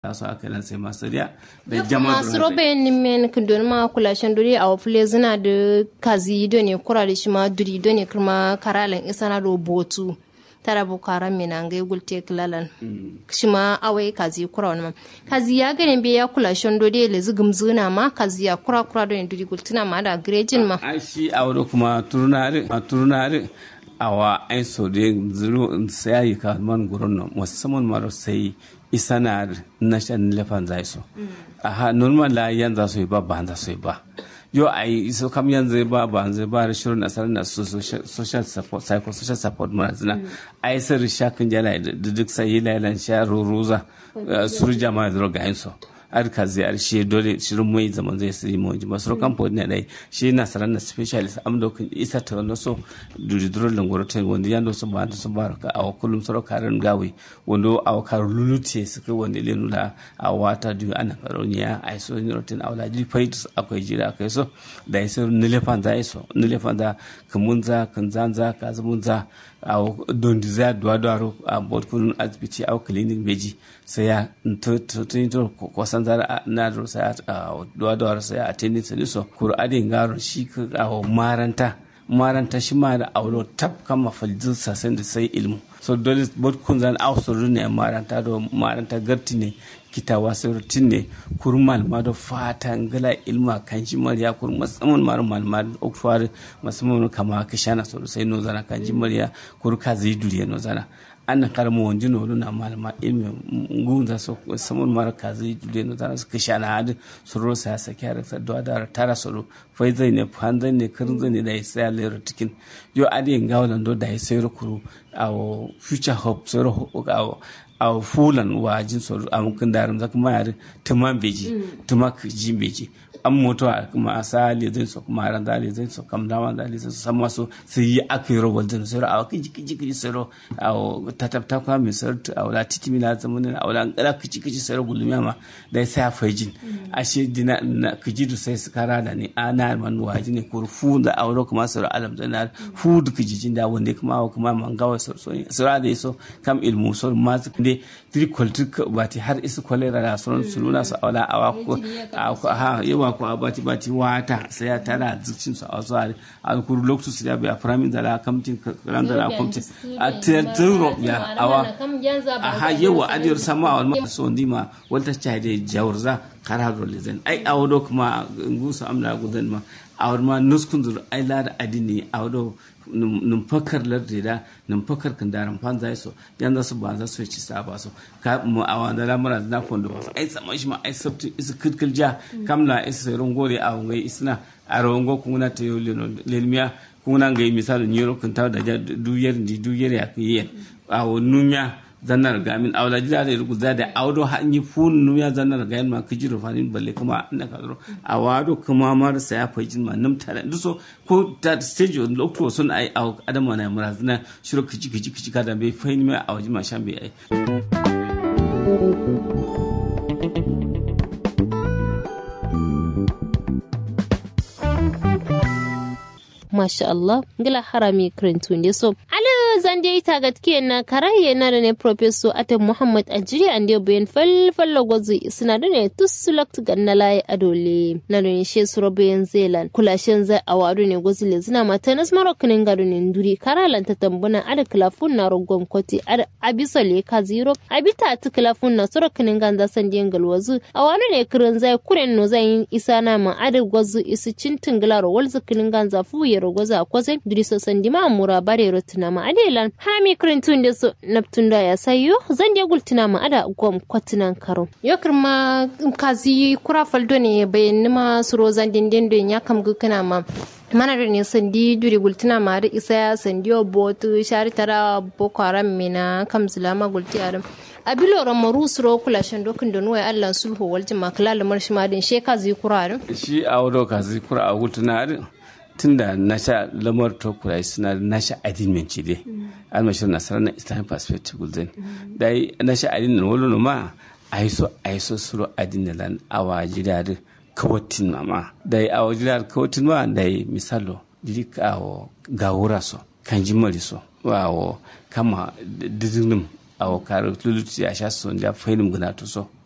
so aka lan sai masariya da Yau jama'a masu robe ni men kundon ma kula shan duri a wafule zina da kazi do ne kura da shi ma duri do ne kuma karalan isa na do botu tara bu karan mi na ngai gulte klalan shi ma awai kazi kura wani ma kazi ya gane be ya kula shan duri le zugum zuna ma kazi ya kura kura do ne duri gultuna ma da grejin ma ai shi a wuri kuma turnare a turnare awa ai so de zuru sai ka man gurin nan musamman maro sai isanar na shan lefan zai so aha normal la yan za su yi ba ba za su yi ba yo ai so kam yanzu ba ba zai ba da shirin asar na su social support psycho social support mara zina ai sai shakin jala da duk sai lailan sha ruruza suru jama'a da rogayen so ar ka ziyar shi dole shirin mai zaman zai siri mu ji masu kan pod ne dai shi na saran na specialist am do kun isa ta no so duri duro langoro te wanda ya do so ba do so ba ka aw kullum soro karan gawe wando aw kar lulute su kai wanda le nula a wata du ana karoniya ai so ni rotin awla ji fait akwai jira akai so da isa nilefan za iso nilefan da kamunza kanzanza kazumunza aw don diza duwa duwa a bod kun asibiti aw clinic beji sai ya tun to kwasan zara na da sai a duwa duwa sai a tenin sai so kur adin garo shi ka a maranta maranta shi ma da aulo tab kama faljin sasen da sai ilmu so dole bod kun zan aw so ne maranta do maranta garti ne kita wasu rutin ne kurmal ma da fata ngala ilma kan shi mariya kur musamman mar malma okwar musamman kama ka shana so sai no zana kan shi mariya kur ka zai duriya no zana an karmo wonji no na malma ilmi ngunza so samun mar ka zai duriya no zana ka shana hadu suro sa sa kyara sa do da tara soro fai zai ne fanzan ne kirin zai ne da sai le rutikin yo adi ngawlan do da sai kuru awo future hope soro awo a fulan wajin tsoro a mukin darin zaka mayar tuma beji tuma ji beji an mutu a kuma a sa lezin su kuma ran da lezin su kam dama da lezin su sama su su yi aka yi robot din soro a kiji kiji kiji soro a tatabta kwa mai soro a wala titi mina zamanin a wala ngala kiji kiji soro gulumiya ma da sai a fajin a shi dina na kiji da sai su kara da ne a na man waji ne kur fu da a wala kuma soro alam da na fu da kiji jin da wanda kuma kuma man gawa soro soro da so kam ilmu soro ma ne tricoltic bati har isu kwalera da sauran su nuna su aula awa ko ha yawa ko abati bati wata sai ya tara zicin su a wasu a kuru lokacin su ya biya firamin da la kamtin ran da la kamtin a tero ya awa a ha yawa adiyar sama a wani so ndima wata cha da jawurza kararo lezen ai awodo kuma ngusu amna gudan ma awar ma nuskun zur ai lada adini awodo num fakar lardi da num fakar kan daran fan zai so yan za su ba za su ci sa ba so ka mu a wanda lamura na kondo ba ai tsaman shi ma ai sabtu isu kirkil ja kamla isu sai rongore a ngai isna a rongo kuna ta yo lelmiya kuna ngai misali nyero kun ta da duyar di duyar ya kiyen a numiya zannar gamin awla jira da rugu za da awdo hanyi fun nuya zannar gamin ma kijiro fanin balle kuma na kadro awado kuma mar sa ya fajin ma num tare duso ko ta stage on lokto sun ai aw adama na murazna shiro kiji kiji kiji kada be fain ma awji ma shan be ai masha Allah ngila harami krentu ne so ala zande ita gatke na karaye na da ne professor ate Muhammad Ajiri ande bayan fal fallo gozu suna da ne tusulakt ganna laye adole na da ne she suro bayan zelan kula shen zai awadu ne gozu le zina mata nas marokinin gado ne nduri karalan ta tambuna ada klafun na rogon koti ada abisa le ka zero abita ta klafun na surokinin ganza san den galwazu awadu ne kirin zai kuren no zai isa na ma ada gozu isu cintin gilaro walzu kinin ganza fuye rogoza kwase duriso sandima mura bare rotuna ma adelan hami krintun da su naptunda ya sayo zan je gultuna ma ada gwam kwatunan karo yokar ma kazi kura faldo ne bayan nima suro zan dindin don ya kam gukuna ma mana da ne sandi duri gultuna ma da isa ya sandi botu shari tara boko haram mina kam zulama gulti aram a biloran maru suro kula shan dokin da nuwa allan sulhu waljin makala lamar shi ma din sheka zai kura shi a wado kazi kura a gultuna tun da na sha lamar tokurai suna na sha adinin ci dai almashir nasarar na islamic perspective gulden da yi na sha adinin wani ma a yi so a yi so suro adinin lan awa jidar kawatin mama da yi awa jidar kawatin ma da yi misalo jiri awo gawura so kan ji mari so awo kama didinin awo kare lulutu ya sha so da fahimim guna to so